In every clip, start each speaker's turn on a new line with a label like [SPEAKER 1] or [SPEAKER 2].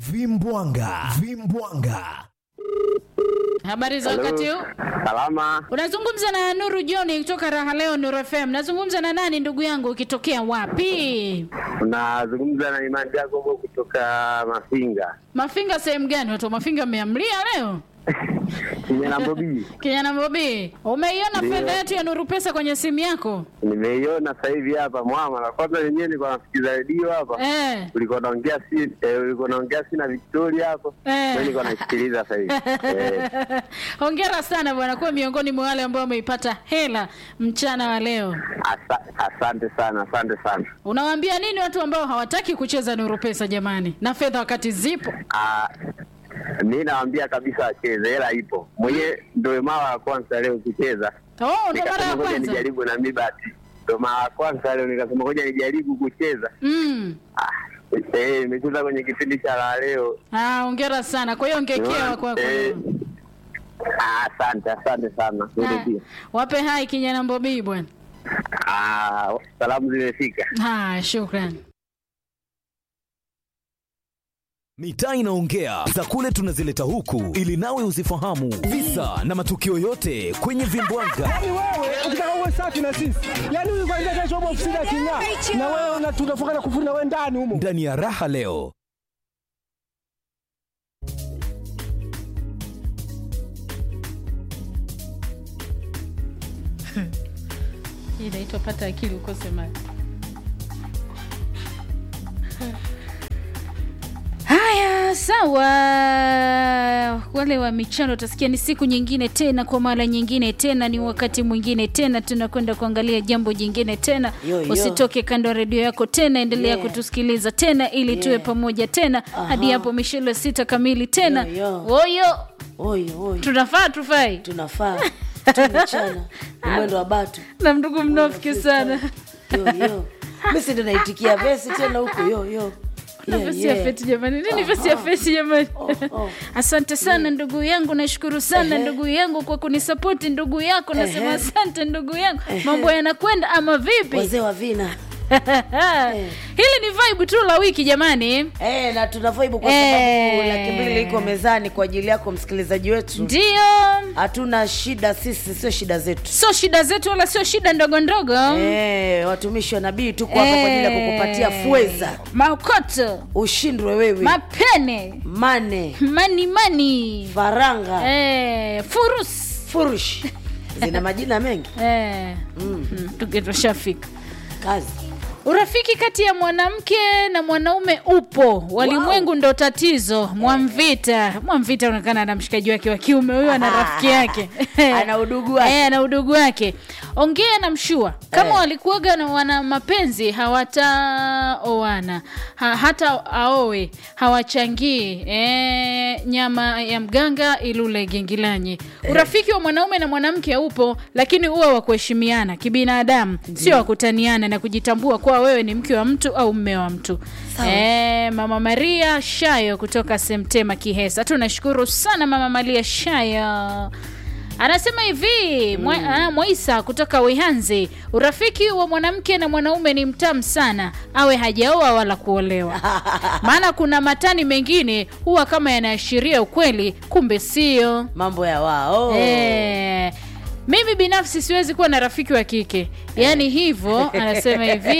[SPEAKER 1] Vimbwanga, Vimbwanga.
[SPEAKER 2] Habari za wakati huu?
[SPEAKER 3] Salama,
[SPEAKER 2] Unazungumza na Nuru John kutoka Raha Leo Nuru FM. Nazungumza na nani ndugu yangu ukitokea wapi?
[SPEAKER 3] unazungumza na Imani Jacobo kutoka Mafinga
[SPEAKER 2] Mafinga sehemu gani? Watu wa Mafinga mmeamlia leo?
[SPEAKER 3] kijana Bobi.
[SPEAKER 2] Kijana Bobi, umeiona
[SPEAKER 3] Ndio.
[SPEAKER 2] fedha yetu ya Nuru Pesa kwenye simu yako?
[SPEAKER 3] Nimeiona sasa hivi hapa mwama, na kwanza wenyewe nilikuwa nasikiza redio hapa,
[SPEAKER 2] Eh.
[SPEAKER 3] ulikuwa naongea si eh, ulikuwa naongea si na Victoria hapo,
[SPEAKER 2] Eh.
[SPEAKER 3] mimi nilikuwa naisikiliza sasa hivi eh.
[SPEAKER 2] Hongera sana bwana, kuwa miongoni mwa wale ambao wameipata hela mchana wa leo.
[SPEAKER 3] Asa, asante sana, asante sana.
[SPEAKER 2] Unawaambia nini watu ambao hawataki kucheza Nuru Pesa jamani, na fedha wakati zipo?
[SPEAKER 3] Ah, mi nawaambia kabisa wacheze, hela ipo. Mwenyewe ndio mara ya kwanza leo kucheza,
[SPEAKER 2] Oh, ndo mara
[SPEAKER 3] nikasema
[SPEAKER 2] ya
[SPEAKER 3] ngoja
[SPEAKER 2] kwanza.
[SPEAKER 3] nijaribu na mi bahati, ndio mara ya kwanza leo nikasema ngoja nijaribu kucheza.
[SPEAKER 2] Mm.
[SPEAKER 3] Ah, eh, nimecheza kwenye kipindi cha la leo
[SPEAKER 2] Ah, hongera sana. Kwa hiyo ongekewa kwako.
[SPEAKER 3] Eh, ah, asante asante sana wewe
[SPEAKER 2] Ah,
[SPEAKER 3] pia.
[SPEAKER 2] Wape hai kijana Mbobii bwana.
[SPEAKER 3] Ah, salamu zimefika
[SPEAKER 2] Ah, shukrani.
[SPEAKER 1] Mitaa inaongea za kule tunazileta huku ili nawe uzifahamu visa na matukio yote kwenye Vimbwanga.
[SPEAKER 4] Yaani wewe ukitaka uwe safi na sisi, yaani huyu kwanza kesho upo ofisini aking'aa, na wewe una- tunafunga na kufuri na wewe ndani humo.
[SPEAKER 1] Ndani ya raha leo.
[SPEAKER 2] Hii inaitwa pata akili ukose mali. Haya, sawa. Wale wa michano utasikia ni siku nyingine tena, kwa mara nyingine tena, ni wakati mwingine tena, tunakwenda kuangalia jambo jingine tena.
[SPEAKER 5] Yo, yo.
[SPEAKER 2] Usitoke kando ya redio yako tena, endelea
[SPEAKER 5] Yeah.
[SPEAKER 2] kutusikiliza tena, ili tuwe pamoja tena hadi hapo mishelo sita kamili tena.
[SPEAKER 5] Yo, yo.
[SPEAKER 2] Oyo,
[SPEAKER 5] Oyo, oyo.
[SPEAKER 2] tunafaa tufai
[SPEAKER 5] tunafaa tumechana mwendo wa batu
[SPEAKER 2] na ndugu mnofiki sana
[SPEAKER 5] yo yo misi ndo naitikia vesi tena huko yo yo
[SPEAKER 2] Na
[SPEAKER 5] Yeah,
[SPEAKER 2] vesi ya
[SPEAKER 5] yeah.
[SPEAKER 2] feti jamani, nini vesi ya fesi jamani?
[SPEAKER 5] oh.
[SPEAKER 2] Asante sana ndugu yangu, nashukuru sana ndugu yangu kwa kunisapoti ndugu yako, nasema
[SPEAKER 5] Ehe.
[SPEAKER 2] asante ndugu yangu. Mambo yanakwenda ama vipi?
[SPEAKER 5] wazee wa vina
[SPEAKER 2] Hili ni vibe tu la wiki jamani,
[SPEAKER 5] Eh, na tuna vibe kwa
[SPEAKER 2] Eh.
[SPEAKER 5] sababu laki mbili iko mezani kwa ajili yako msikilizaji wetu
[SPEAKER 2] ndio
[SPEAKER 5] hatuna shida sisi sio shida zetu
[SPEAKER 2] sio shida zetu wala sio shida ndogo ndogo.
[SPEAKER 5] Eh, watumishi wa nabii tuko hapa kwa ajili ya kukupatia fweza
[SPEAKER 2] makoto,
[SPEAKER 5] ushindwe wewe
[SPEAKER 2] mapene,
[SPEAKER 5] mane
[SPEAKER 2] mani mani,
[SPEAKER 5] faranga
[SPEAKER 2] eh, furus
[SPEAKER 5] furush zina majina mengi
[SPEAKER 2] eh, mm. tukitoshafika
[SPEAKER 5] kazi
[SPEAKER 2] Urafiki kati ya mwanamke na mwanaume upo, walimwengu ndo tatizo. Mwamvita, Mwamvita anaonekana ana mshikaji wake wa kiume, huyo ana rafiki yake
[SPEAKER 5] Ana udugu wake.
[SPEAKER 2] Eh, ana udugu wake. Ongea na mshua kama
[SPEAKER 5] Eh.
[SPEAKER 2] walikuwaga na wana mapenzi hawataoana ha, hata aowe hawachangii eh, nyama ya mganga ilule gengilanyi. Urafiki wa mwanaume na mwanamke upo, lakini uwe wa kuheshimiana kibinadamu, sio wa kutaniana na kujitambua kuwa wewe ni mke wa mtu au mme wa mtu. Eh, Mama Maria Shayo kutoka Semtema Kihesa, tunashukuru sana Mama Maria Shayo. Anasema hivi mwa, ah, Mwaisa kutoka Wihanzi, urafiki wa mwanamke na mwanaume ni mtamu sana, awe hajaoa wala kuolewa. Maana kuna matani mengine huwa kama yanaashiria ukweli, kumbe sio.
[SPEAKER 5] mambo ya wao
[SPEAKER 2] Eh, mimi binafsi siwezi kuwa na rafiki wa kike, yaani hivyo. Anasema hivi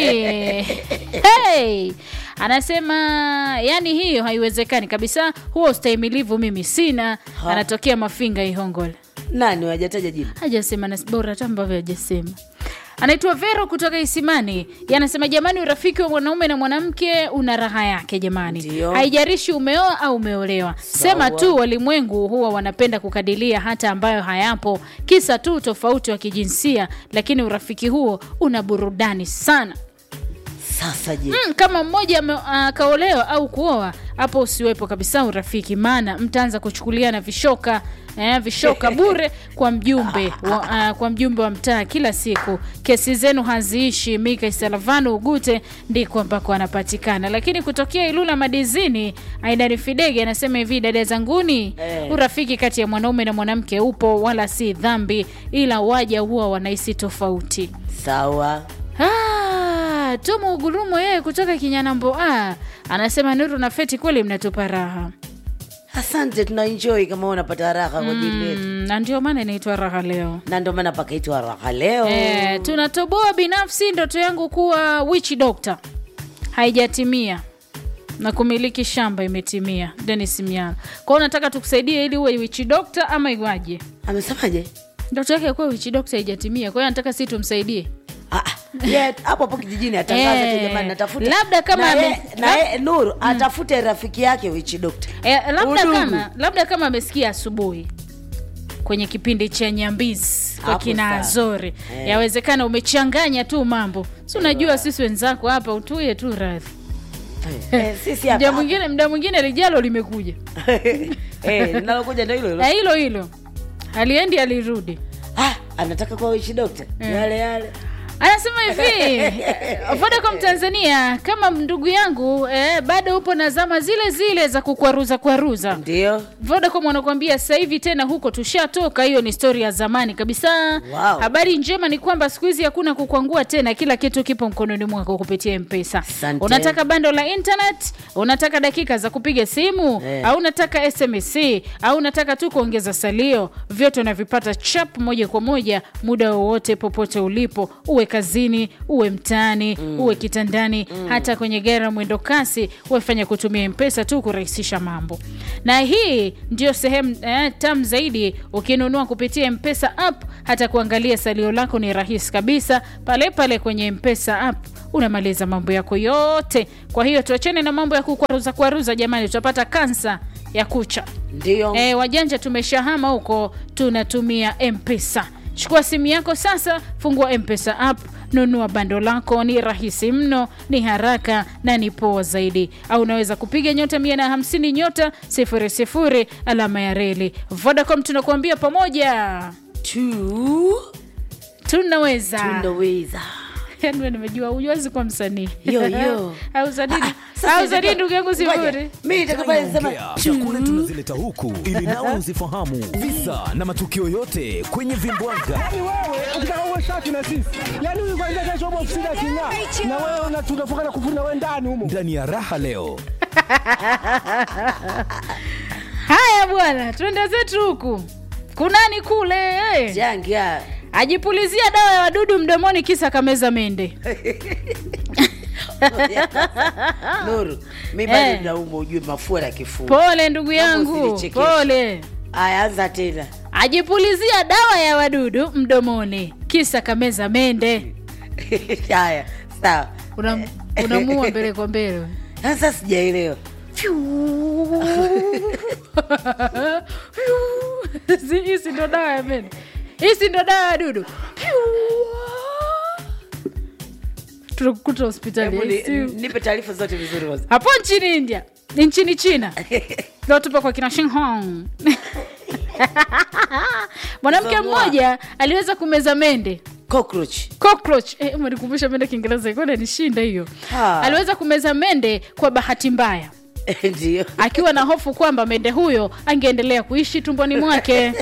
[SPEAKER 2] hey! Anasema yani hiyo haiwezekani kabisa, huo ustahimilivu mimi sina. Anatokea Mafinga Ihongole
[SPEAKER 5] nani wajataja jina
[SPEAKER 2] hajasema na bora hata ambavyo hajasema anaitwa vero kutoka isimani yanasema jamani urafiki wa mwanaume na mwanamke una raha yake jamani
[SPEAKER 5] Ndio.
[SPEAKER 2] haijarishi umeoa au umeolewa sema tu walimwengu huwa wanapenda kukadilia hata ambayo hayapo kisa tu tofauti wa kijinsia lakini urafiki huo una burudani sana
[SPEAKER 5] sasa je
[SPEAKER 2] mm, kama mmoja ame- akaolewa au kuoa hapo usiwepo kabisa urafiki maana mtaanza kuchukuliana vishoka eh, vishoka bure kwa mjumbe wa, uh, kwa mjumbe wa mtaa kila siku kesi zenu haziishi mika isalavano ugute ndiko ambako anapatikana lakini kutokea ilula madizini aidani fidege anasema hivi dada zanguni
[SPEAKER 5] Eh.
[SPEAKER 2] urafiki kati ya mwanaume na mwanamke upo wala si dhambi ila waja huwa wanahisi tofauti
[SPEAKER 5] sawa
[SPEAKER 2] Ah, ah, Tomo Ugurumo yeye kutoka Kinyanambo ah, anasema Nuru na Feti kweli mnatupa raha
[SPEAKER 5] asante tunaenjoy kama unapata raha kwa ajili yetu
[SPEAKER 2] mm, na ndio maana inaitwa raha leo.
[SPEAKER 5] na ndio maana pakaitwa raha leo
[SPEAKER 2] Eh, tunatoboa binafsi ndoto yangu kuwa witch doctor haijatimia na kumiliki shamba imetimia. Dennis Miala. Kwa hiyo nataka tukusaidie ili uwe witch doctor ama iwaje?
[SPEAKER 5] amesemaje
[SPEAKER 2] Ndoto yake ya kuwa witch doctor haijatimia. Kwa hiyo nataka sisi tumsaidie.
[SPEAKER 5] Ah, ah, yeah, hapo hapo kijijini atangaza
[SPEAKER 2] Eh,
[SPEAKER 5] tu jamani natafuta
[SPEAKER 2] labda kama
[SPEAKER 5] na
[SPEAKER 2] ame-
[SPEAKER 5] ye- na ye- nuru atafute rafiki yake wichi dokta
[SPEAKER 2] E, labda
[SPEAKER 5] Udugu.
[SPEAKER 2] kama labda kama amesikia asubuhi kwenye kipindi cha Nyambizi kwa
[SPEAKER 5] Hapo
[SPEAKER 2] kina
[SPEAKER 5] sawa.
[SPEAKER 2] Azori
[SPEAKER 5] Eh.
[SPEAKER 2] yawezekana umechanganya tu mambo, si unajua sisi wenzako hapa utuye tu radhi.
[SPEAKER 5] Eh, sisi
[SPEAKER 2] Mda
[SPEAKER 5] hapa
[SPEAKER 2] mwingine mda mwingine lijalo limekuja
[SPEAKER 5] Eh, linalokuja ndo hilo hilo
[SPEAKER 2] na hilo hilo aliendi alirudi.
[SPEAKER 5] Ah, anataka kuwa wichi dokta yale yale
[SPEAKER 2] Anasema hivi Vodacom Tanzania, kama ndugu yangu eh, bado upo na zama zile zile za kukwaruza kwaruza
[SPEAKER 5] ndio
[SPEAKER 2] Vodacom wanakuambia sasa hivi tena huko tushatoka, hiyo ni stori ya zamani kabisa.
[SPEAKER 5] Wow.
[SPEAKER 2] Habari njema ni kwamba siku hizi hakuna kukwangua tena, kila kitu kipo mkononi mwako kupitia Mpesa.
[SPEAKER 5] Asante.
[SPEAKER 2] Unataka bando la internet, unataka dakika za kupiga simu
[SPEAKER 5] Eh.
[SPEAKER 2] au unataka SMS au unataka tu kuongeza salio, vyote unavipata chap moja kwa moja muda wowote popote ulipo, uwe kazini, uwe mtaani, uwe kitandani, hata kwenye gari la mwendo kasi, wefanya kutumia Mpesa tu kurahisisha mambo. Na hii ndio sehemu eh, tam zaidi ukinunua kupitia Mpesa app, hata kuangalia salio lako ni rahisi kabisa pale pale kwenye Mpesa app unamaliza mambo yako yote. Kwa hiyo tuachane na mambo ya kukwaruza kwaruza, jamani, tutapata kansa ya kucha.
[SPEAKER 5] ndio
[SPEAKER 2] E, wajanja tumeshahama huko, tunatumia Mpesa. Chukua simu yako sasa, fungua Mpesa app, nunua bando lako. Ni rahisi mno, ni haraka na ni poa zaidi. Au unaweza kupiga nyota 150 nyota 00 alama ya reli. Vodacom tunakuambia pamoja
[SPEAKER 5] tu
[SPEAKER 2] tunaweza.
[SPEAKER 5] tunaweza
[SPEAKER 2] Yaani wewe nimejua huwezi kuwa msanii
[SPEAKER 5] Yo, yo.
[SPEAKER 2] au sadini
[SPEAKER 5] Ah, sasa
[SPEAKER 2] au sadini
[SPEAKER 5] ndio-
[SPEAKER 2] ndugu yangu
[SPEAKER 5] Ngoja,
[SPEAKER 2] sifuri
[SPEAKER 5] mimi nitakapale sema
[SPEAKER 1] Ongea, chakula tunazileta huku ili nawe uzifahamu visa na matukio yote kwenye vimbwaga
[SPEAKER 4] Yaani wewe ukitaka uwe safi na sisi, yaani huyu kwanza kesho upo ofisini aking'aa, na wewe una- tunafungana kufuri na wewe ndani humo.
[SPEAKER 1] ndani ya raha leo
[SPEAKER 2] haya bwana twende zetu huku kunani kule eh.
[SPEAKER 5] jangia
[SPEAKER 2] ajipulizia dawa ya wadudu mdomoni kisa kameza mende
[SPEAKER 5] nuru mi bado
[SPEAKER 2] Eh.
[SPEAKER 5] naumwa ujue mafua na kifua
[SPEAKER 2] pole ndugu yangu
[SPEAKER 5] usinichekeshe.
[SPEAKER 2] pole
[SPEAKER 5] aya anza tena
[SPEAKER 2] ajipulizia dawa ya wadudu mdomoni kisa kameza mende
[SPEAKER 5] haya sawa
[SPEAKER 2] Unam- unamua mbele kwa mbele
[SPEAKER 5] sasa sijaelewa
[SPEAKER 2] Si- hii si ndo dawa ya mende hii si ndo dawa ya dudu tunakukuta hospitali
[SPEAKER 5] Hebu
[SPEAKER 2] ya
[SPEAKER 5] ni-
[SPEAKER 2] ICU.
[SPEAKER 5] nipe taarifa zote vizuri kwanza.
[SPEAKER 2] hapo nchini india ni nchini china ndo tupo kwa kina shinhong mwanamke
[SPEAKER 5] Zamua.
[SPEAKER 2] mmoja aliweza kumeza mende
[SPEAKER 5] cockroach
[SPEAKER 2] cockroach eh, umenikumbusha mende kiingereza ikona nishinda hiyo
[SPEAKER 5] Ah.
[SPEAKER 2] aliweza kumeza mende kwa bahati mbaya
[SPEAKER 5] ndio
[SPEAKER 2] akiwa na hofu kwamba mende huyo angeendelea kuishi tumboni mwake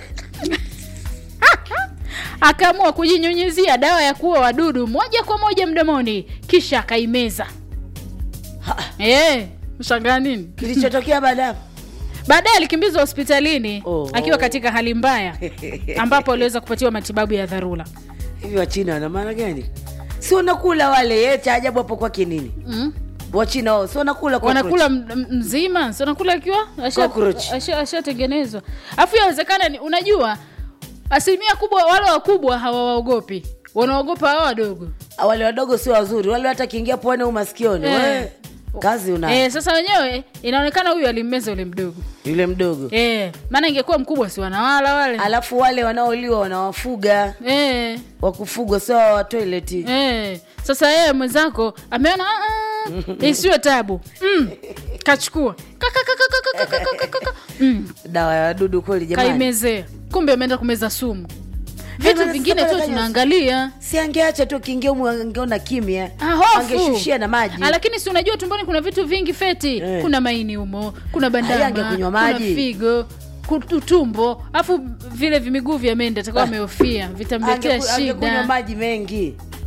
[SPEAKER 2] akaamua kujinyunyizia dawa ya kuua wadudu moja kwa moja mdomoni kisha akaimeza Eh, mshangaa nini
[SPEAKER 5] kilichotokea baada ya hapo?
[SPEAKER 2] baadaye alikimbizwa hospitalini
[SPEAKER 5] Oh.
[SPEAKER 2] akiwa katika hali mbaya ambapo aliweza kupatiwa matibabu ya dharura
[SPEAKER 5] hivi wachina wana maana gani si wanakula wale ye cha ajabu hapo kwake nini
[SPEAKER 2] mm?
[SPEAKER 5] wachina wao si wanakula cockroach?
[SPEAKER 2] wanakula m- m- mzima si wanakula akiwa asha-
[SPEAKER 5] Cockroach.
[SPEAKER 2] asha- ashatengenezwa afu yawezekana ni- unajua asilimia kubwa wale wakubwa hawawaogopi wanaogopa hawa wadogo
[SPEAKER 5] Ah, wale wadogo sio wazuri wale hata akiingia pwani au masikioni
[SPEAKER 2] Eh.
[SPEAKER 5] we, kazi una
[SPEAKER 2] eh, sasa wenyewe inaonekana huyu alimmeza ule mdogo
[SPEAKER 5] yule mdogo
[SPEAKER 2] eh, maana ingekuwa mkubwa si wanawala wale
[SPEAKER 5] alafu wale wanaoliwa wanawafuga
[SPEAKER 2] eh,
[SPEAKER 5] wakufugwa sio wa toileti
[SPEAKER 2] eh. sasa yeye mwenzako ameona "Ah, ah, isiwe tabu mm. kachukua Kaka, kaka, kaka, kaka, kaka, kaka. mm.
[SPEAKER 5] dawa ya wadudu kweli jamani
[SPEAKER 2] kaimezea kumbe ameenda kumeza sumu vitu
[SPEAKER 5] bana,
[SPEAKER 2] vingine
[SPEAKER 5] sasa
[SPEAKER 2] tu
[SPEAKER 5] pale
[SPEAKER 2] tunaangalia
[SPEAKER 5] si angeacha tu kiingia umu angeona kimya
[SPEAKER 2] Ah, hofu.
[SPEAKER 5] angeshushia na maji
[SPEAKER 2] Ah, lakini si unajua tumboni kuna vitu vingi feti
[SPEAKER 5] Eh.
[SPEAKER 2] kuna maini humo kuna
[SPEAKER 5] Haya,
[SPEAKER 2] bandama
[SPEAKER 5] angekunywa
[SPEAKER 2] kuna
[SPEAKER 5] maji.
[SPEAKER 2] figo ku- utumbo alafu vile vimiguu vya mende atakuwa amehofia vitamletea
[SPEAKER 5] Angeku- angekunywa
[SPEAKER 2] shida
[SPEAKER 5] maji mengi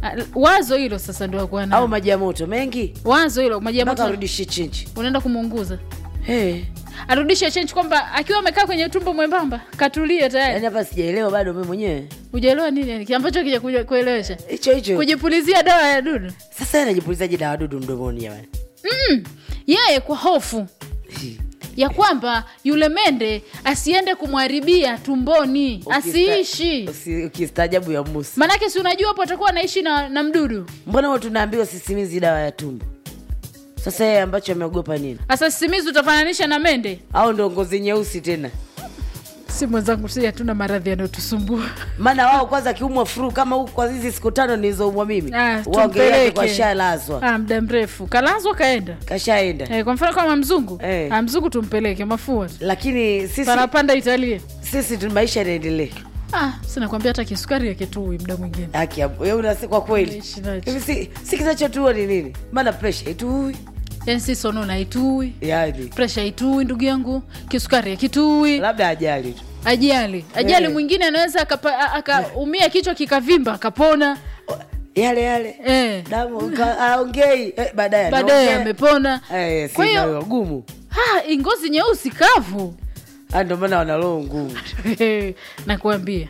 [SPEAKER 2] Ah, wazo hilo sasa ndo akuwa
[SPEAKER 5] au
[SPEAKER 2] nao
[SPEAKER 5] maji ya moto mengi
[SPEAKER 2] wazo hilo maji ya
[SPEAKER 5] mpaka
[SPEAKER 2] moto
[SPEAKER 5] arudishe chinchi
[SPEAKER 2] unaenda kumuunguza
[SPEAKER 5] hey.
[SPEAKER 2] arudishe chenji kwamba akiwa amekaa kwenye tumbo mwembamba katulie tayari
[SPEAKER 5] yaani hapa sijaelewa bado mi mwenyewe
[SPEAKER 2] ujaelewa nini yani ambacho kija kuja kuelewesha
[SPEAKER 5] hicho hicho
[SPEAKER 2] kujipulizia dawa ya dudu
[SPEAKER 5] sasa yeye anajipulizaje dawa dudu mdomoni jamani
[SPEAKER 2] yeye kwa hofu ya kwamba yule mende asiende kumharibia tumboni asiishi
[SPEAKER 5] Usi- ukistaajabu ya musa
[SPEAKER 2] manake si unajua hapo atakuwa anaishi na, na mdudu
[SPEAKER 5] mbona huwa tunaambiwa sisimizi dawa ya tumbo sasa yeye ambacho ameogopa nini
[SPEAKER 2] sasa sisimizi utafananisha na mende
[SPEAKER 5] au ndo ngozi nyeusi tena
[SPEAKER 2] si mwenzangu si hatuna maradhi yanayotusumbua
[SPEAKER 5] maana wao kwanza akiumwa fru kama huku kwa hizi siku tano nilizoumwa mimi
[SPEAKER 2] Ah,
[SPEAKER 5] waongelea
[SPEAKER 2] tumpeleke.
[SPEAKER 5] kwa shalazwa
[SPEAKER 2] ah, muda mrefu kalazwa kaenda
[SPEAKER 5] kashaenda
[SPEAKER 2] eh, kwa mfano kama mzungu
[SPEAKER 5] Eh.
[SPEAKER 2] ah, mzungu tumpeleke mafua tu.
[SPEAKER 5] lakini sisi
[SPEAKER 2] panapanda italia
[SPEAKER 5] sisi tu maisha yanaendelea
[SPEAKER 2] ah, sinakwambia hata kisukari yakitui muda mwingine
[SPEAKER 5] haki ya- wewe unasi kwa kweli
[SPEAKER 2] Naishi nacho.
[SPEAKER 5] hivi si, si kinachotua ni nini maana presha itui
[SPEAKER 2] yani si sonona haitui
[SPEAKER 5] yani
[SPEAKER 2] presha haitui ndugu yangu kisukari hakitui
[SPEAKER 5] labda ajali tu
[SPEAKER 2] ajali ajali
[SPEAKER 5] Eh.
[SPEAKER 2] mwingine anaweza akapa- a- akaumia kichwa kikavimba akapona
[SPEAKER 5] yale yale
[SPEAKER 2] eh.
[SPEAKER 5] damu ka- aongei eh, baadaye
[SPEAKER 2] baadaye
[SPEAKER 5] anaongea.
[SPEAKER 2] amepona
[SPEAKER 5] Eh,
[SPEAKER 2] kwa
[SPEAKER 5] sina
[SPEAKER 2] hiyo
[SPEAKER 5] wagumu
[SPEAKER 2] ah, ngozi nyeusi kavu
[SPEAKER 5] Ah, ndio maana wana roho ngumu
[SPEAKER 2] nakuambia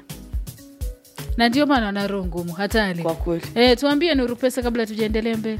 [SPEAKER 2] na ndio maana wana roho ngumu hatari
[SPEAKER 5] kwa kweli
[SPEAKER 2] eh, tuambie nuru pesa kabla tujaendelea mbele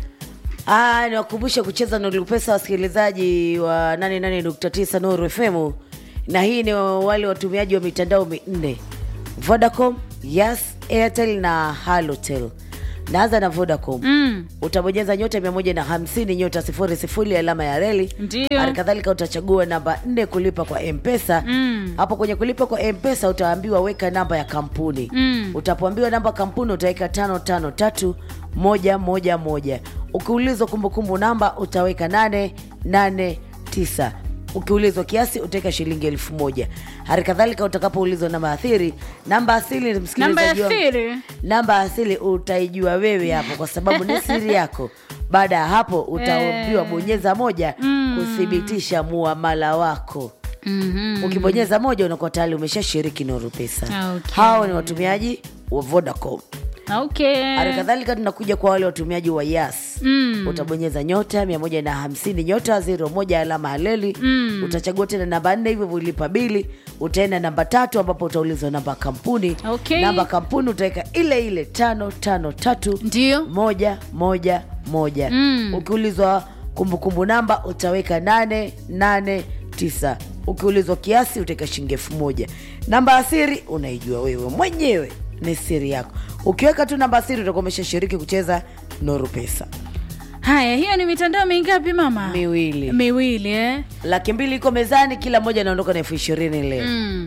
[SPEAKER 5] Ah, niwakumbushe kucheza Nuru Pesa wasikilizaji wa 88.9 Nuru FM, na hii ni wale watumiaji wa mitandao minne: Vodacom, Yas, Airtel na Halotel. Naanza na Vodacom.
[SPEAKER 2] mm.
[SPEAKER 5] Utabonyeza nyota 150 nyota sifuri sifuri alama ya reli.
[SPEAKER 2] Ndio.
[SPEAKER 5] Hali kadhalika utachagua namba nne kulipa kwa Mpesa.
[SPEAKER 2] Mm.
[SPEAKER 5] Hapo kwenye kulipa kwa Mpesa utaambiwa weka namba ya kampuni.
[SPEAKER 2] Mm.
[SPEAKER 5] Utapoambiwa namba ya kampuni utaweka tano tano tatu moja moja moja. Ukiulizwa kumbukumbu namba utaweka nane nane tisa. Ukiulizwa kiasi utaweka shilingi elfu moja. Hali kadhalika utakapoulizwa namba athiri, namba asili
[SPEAKER 2] namba ya
[SPEAKER 5] msikilizaji wangu
[SPEAKER 2] siri
[SPEAKER 5] namba asili utaijua wewe hapo kwa sababu ni siri yako baada ya hapo utaambiwa bonyeza moja kuthibitisha muamala wako
[SPEAKER 2] mm-hmm.
[SPEAKER 5] ukibonyeza moja unakuwa tayari umeshashiriki Nuru Pesa
[SPEAKER 2] Ah, okay.
[SPEAKER 5] hao ni watumiaji wa Vodacom
[SPEAKER 2] okay.
[SPEAKER 5] hali kadhalika tunakuja kwa wale watumiaji wa Yas
[SPEAKER 2] mm.
[SPEAKER 5] utabonyeza nyota mia moja na hamsini nyota zero moja alama haleli mm. utachagua tena namba nne hivyo ulipa bili utaenda namba tatu ambapo utaulizwa namba ya kampuni
[SPEAKER 2] Okay.
[SPEAKER 5] namba ya kampuni utaweka ile ile tano tano tatu
[SPEAKER 2] ndio
[SPEAKER 5] moja moja moja
[SPEAKER 2] Mm.
[SPEAKER 5] ukiulizwa kumbukumbu namba utaweka nane nane tisa ukiulizwa kiasi utaweka shilingi elfu moja namba ya siri unaijua wewe mwenyewe ni siri yako ukiweka tu namba ya siri utakuwa umeshashiriki kucheza noru pesa
[SPEAKER 2] haya hiyo ni mitandao mingapi mama
[SPEAKER 5] miwili
[SPEAKER 2] miwili eh?
[SPEAKER 5] laki mbili iko mezani kila mmoja anaondoka na elfu ishirini leo
[SPEAKER 2] mm.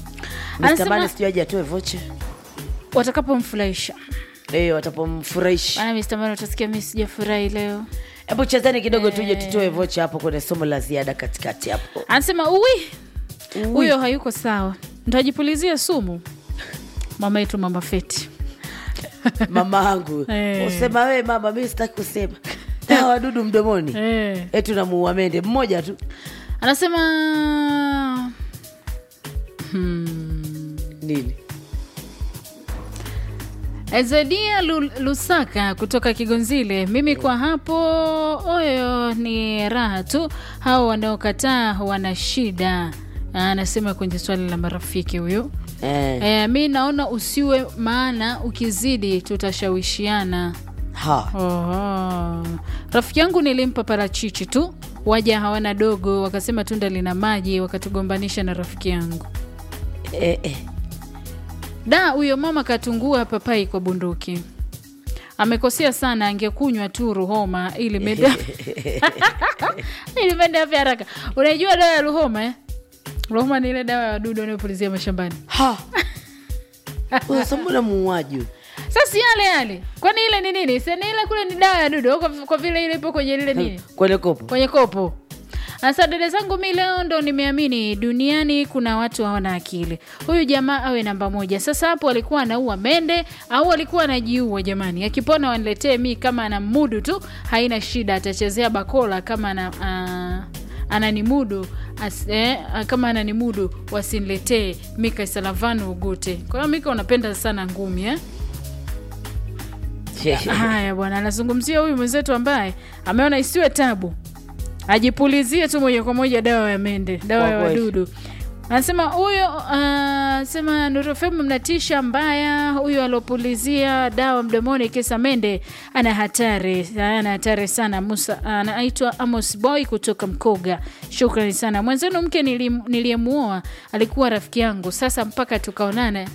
[SPEAKER 5] Mr.
[SPEAKER 2] Anasema-
[SPEAKER 5] Mani sijui aje atoe vocha
[SPEAKER 2] watakapomfurahisha
[SPEAKER 5] Eh, watapomfurahisha
[SPEAKER 2] maana mistamani utasikia mi sijafurahi leo
[SPEAKER 5] hebu chezeni kidogo tuje tutoe vocha hapo kwenye somo la ziada katikati hapo
[SPEAKER 2] anasema uwi huyo hayuko sawa ntajipulizia sumu mama yetu mama feti
[SPEAKER 5] mama angu
[SPEAKER 2] Eh.
[SPEAKER 5] usema wewe mama mi sitaki kusema dawa wadudu mdomoni
[SPEAKER 2] eh.
[SPEAKER 5] etu namuua mende mmoja tu
[SPEAKER 2] anasema
[SPEAKER 5] nini
[SPEAKER 2] Ezedia Lu- Lusaka kutoka Kigonzile, mimi kwa hapo oyo ni raha tu, hao wanaokataa wana shida. Anasema kwenye swali la marafiki huyo.
[SPEAKER 5] eh.
[SPEAKER 2] E, mi naona usiwe, maana ukizidi tutashawishiana.
[SPEAKER 5] ha
[SPEAKER 2] Oho. Rafiki yangu nilimpa parachichi tu, waja hawana dogo, wakasema tunda lina maji, wakatugombanisha na rafiki yangu.
[SPEAKER 5] eh, eh.
[SPEAKER 2] Da, huyo mama katungua papai kwa bunduki. Amekosea sana, angekunywa tu ruhoma ili mende ili mende afya haraka. Unajua dawa ya ruhoma eh? Ruhoma ni ile dawa ya wadudu wanayopulizia mashambani.
[SPEAKER 5] ha unasambona muuaji huyu?
[SPEAKER 2] Sasa yale yale, kwani ile ni nini? Si ni ile kule ni dawa ya dudu, kwa, kwa vile ile ipo kwenye lile nini,
[SPEAKER 5] kwenye kopo
[SPEAKER 2] kwenye kopo. Sasa dada zangu, mi leo ndo nimeamini duniani kuna watu hawana akili. Huyu jamaa awe namba moja. Sasa hapo alikuwa anaua mende au alikuwa anajiua? Jamani, akipona waniletee mi, kama ana mudu tu haina shida, atachezea bakola kama ana uh, ananimudu as, eh, kama ananimudu wasiniletee Mika Isalavanu Ugute. Kwa hiyo Mika unapenda sana ngumi eh? haya bwana anazungumzia huyu mwenzetu ambaye ameona isiwe tabu ajipulizie tu moja kwa moja dawa ya mende dawa
[SPEAKER 5] Kwa
[SPEAKER 2] ya
[SPEAKER 5] kweli.
[SPEAKER 2] wadudu anasema huyo uh, sema nurofemu mnatisha mbaya huyu alopulizia dawa mdomoni kisa mende ana hatari ana hatari sana musa anaitwa amos boy kutoka mkoga shukrani sana mwenzenu mke nilim- niliyemuoa alikuwa rafiki yangu sasa mpaka tukaonana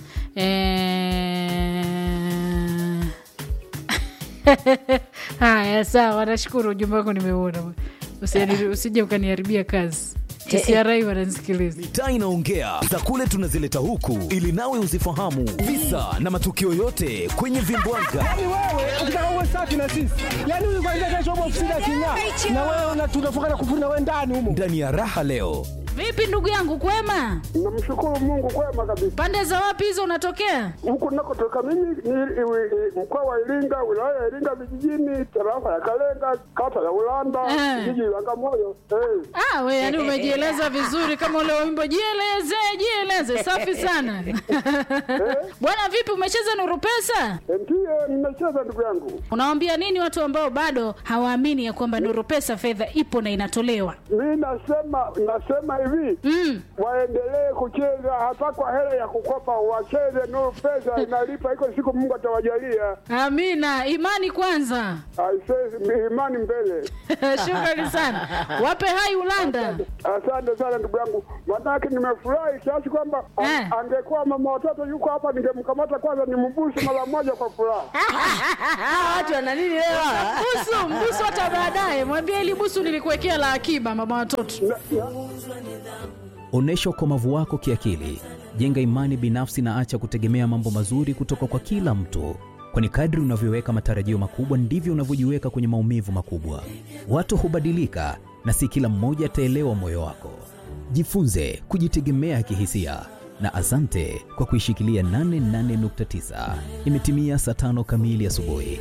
[SPEAKER 2] eh... haya sawa nashukuru ujumbe wako nimeuona Usiani- usije ukaniharibia kazi tcri wananisikiliza
[SPEAKER 1] mitaa inaongea za kule tunazileta huku ili nawe uzifahamu visa na matukio yote kwenye vimbwanga
[SPEAKER 4] Yaani wewe ukitaka uwe safi na sisi, yaani huyu kwanza kesho upo ofisini aking'aa, na wewe una- tunafunga na kufuri na wewe ndani humo.
[SPEAKER 1] ndani ya raha leo
[SPEAKER 2] vipi ndugu yangu kwema
[SPEAKER 6] Namshukuru Mungu kwema kabisa.
[SPEAKER 2] pande za wapi hizo unatokea
[SPEAKER 6] Huku nakotoka mimi ni iwi- i- mkoa wa Iringa, wilaya ya Iringa vijijini, tarafa ya Kalenga, kata ya Ulanda,
[SPEAKER 2] Eh.
[SPEAKER 6] jiji la Bagamoyo. Eh.
[SPEAKER 2] ah, we yani umejieleza vizuri kama ule wimbo jieleze jieleze safi sana bwana vipi umecheza nuru pesa
[SPEAKER 6] Eh, Ndiye nimecheza ndugu yangu.
[SPEAKER 2] unawambia nini watu ambao bado hawaamini ya kwamba nuru pesa fedha ipo na inatolewa
[SPEAKER 6] Mi nasema nasema hivi
[SPEAKER 2] mm.
[SPEAKER 6] waendelee kucheza hata kwa hela ya kukopa, wacheze nuru pesa inalipa, iko siku Mungu atawajalia.
[SPEAKER 2] amina imani kwanza
[SPEAKER 6] Aisee, imani mbele.
[SPEAKER 2] shukrani sana wape hai ulanda
[SPEAKER 6] Asante sana ndugu yangu, manake nimefurahi kiasi kwamba a-
[SPEAKER 2] Eh.
[SPEAKER 6] angekuwa mama watoto yuko hapa, ningemkamata kwanza nimbusu mara moja kwa furaha.
[SPEAKER 5] Ah, watu wana nini leo?
[SPEAKER 2] busu mbusu hata baadaye mwambie ili busu nilikuwekea la akiba mama watoto
[SPEAKER 7] Onyesha ukomavu wako kiakili, jenga imani binafsi na acha kutegemea mambo mazuri kutoka kwa kila mtu, kwani kadri unavyoweka matarajio makubwa ndivyo unavyojiweka kwenye maumivu makubwa. Watu hubadilika na si kila mmoja ataelewa moyo wako. Jifunze kujitegemea kihisia na asante kwa kuishikilia 88.9. Imetimia saa tano kamili asubuhi.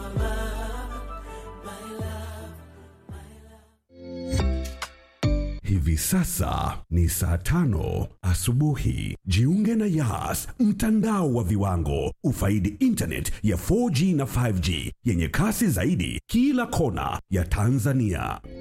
[SPEAKER 8] Hivi sasa ni saa tano asubuhi. Jiunge na Yas, mtandao wa viwango. Ufaidi internet ya 4G na 5G yenye kasi zaidi kila kona ya Tanzania.